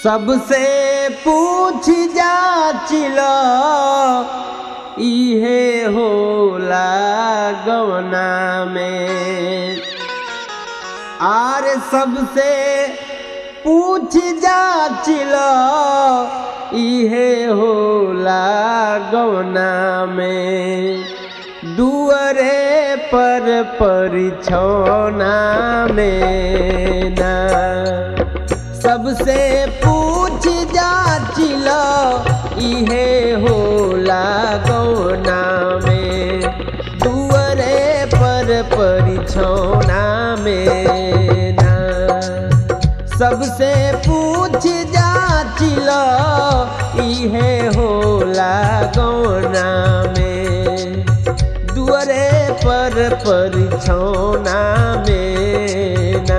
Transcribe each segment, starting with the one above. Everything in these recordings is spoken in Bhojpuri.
सबसे पूछ जाचिल इहे होला गवना में आर सबसे पूछ जाचिल इहे होला गवना में दुअरे पर परिछौना में ना सबसे पूछ जाचिल इहे होला गौना में दुअरे पर परिछौना में ना सबसे पूछ जाचिल इहे होला गौना में दुअरे पर परिछौना में ना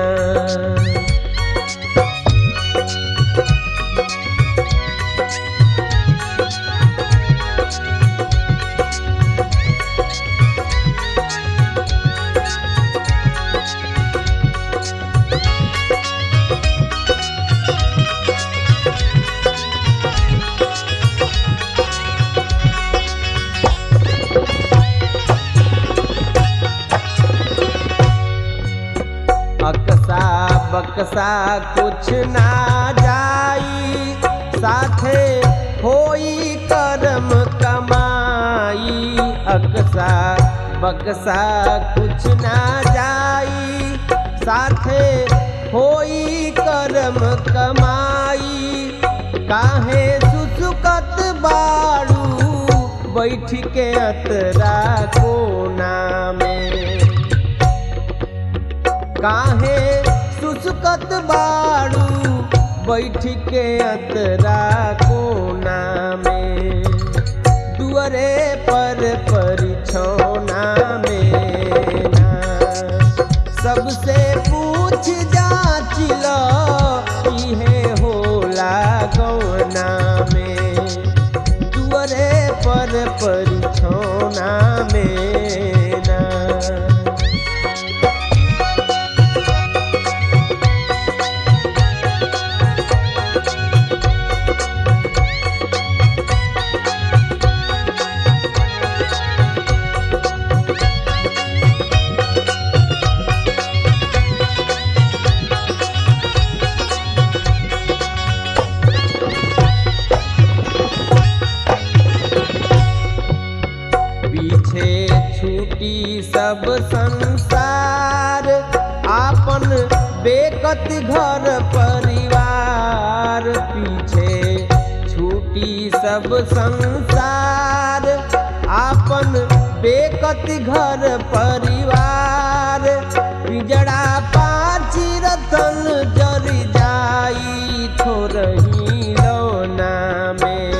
अकसा बकसा कुछ ना जाई साथे होई करम कमाई अकसा बकसा कुछ ना जाई साथे होई करम कमाई काहे सुसुकत बाड़ू बैठ के अतरा कोना में काहे सुसुकत बाड़ू बैठ के अतरा कोना में दुअरे पर परिछौना में ना सबसे पूछ जाचिल इहे होला गौना में दुअरे पर परिछौना में ना पीछे छूटी सब संसार आपन बेकत घर परिवार पीछे छूटी सब संसार आपन बेकत घर परिवार पिजड़ा पाची रतन जर जाई थोरही लौना में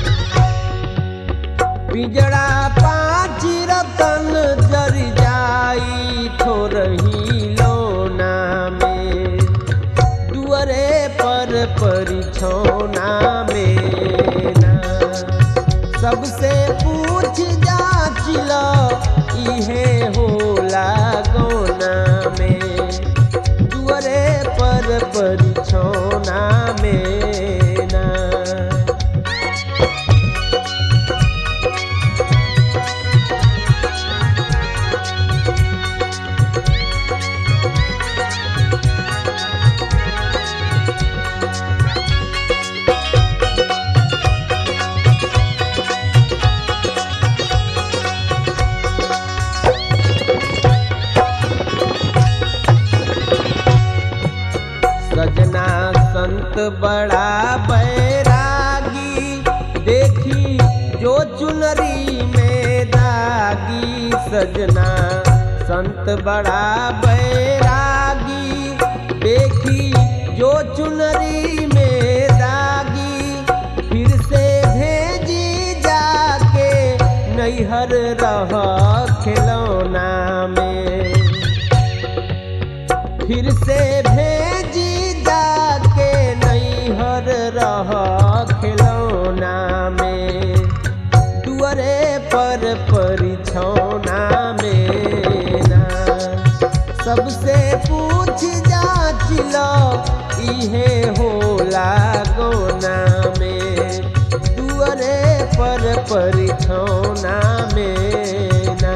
पिजड़ा पाँच रतन जर जाई थोरही लोना में दुअरे पर परिछौना में ना सबसे पूछ जाचिल इहे होला गौना में दुअरे पर परिछौना में ना सजना संत बड़ा बैरागी देखी जो चुनरी में दागी सजना संत बड़ा बैरागी देखी जो चुनरी में दागी फिर से भेजी जाके नैहर रह खिलौना में फिर से भेजी जाके नैहर रह खिलौना में दुअरे पर परिछौना में ना सबसे पूछ जाच जाचिल इहे होला गौना में दुअरे पर परिछौना में ना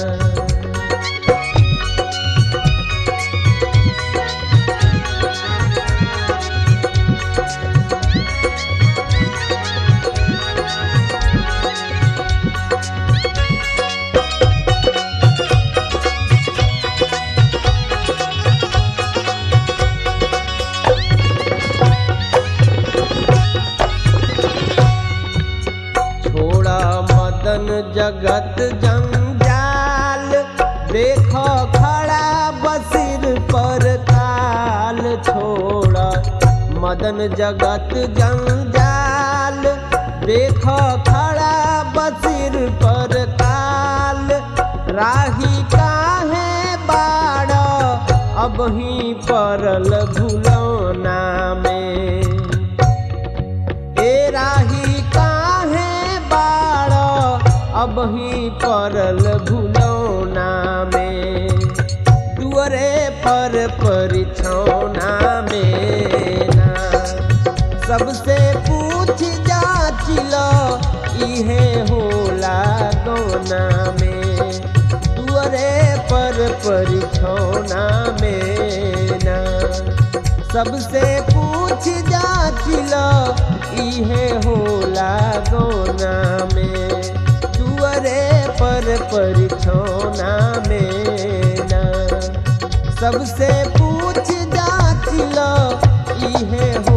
छोड़ा मदन जगत जंजाल देखो खड़ा बसिर पर काल छोड़ा मदन जगत जंजाल देखो खड़ा बसिर पर काल राही काहे बाड़ अब ही परल भुलौना में ए राही काहे बाड़ अब ही परल भुलौना में दुअरे पर परिछौना में ना सबसे पूछ जाचिल इहे होला गौना में दुअरे पर परिछौना में ना सबसे पूछ जाचिल इहे होला गौना में दुअरे पर परिछौना में ना सबसे पूछ जाचिल इहे हो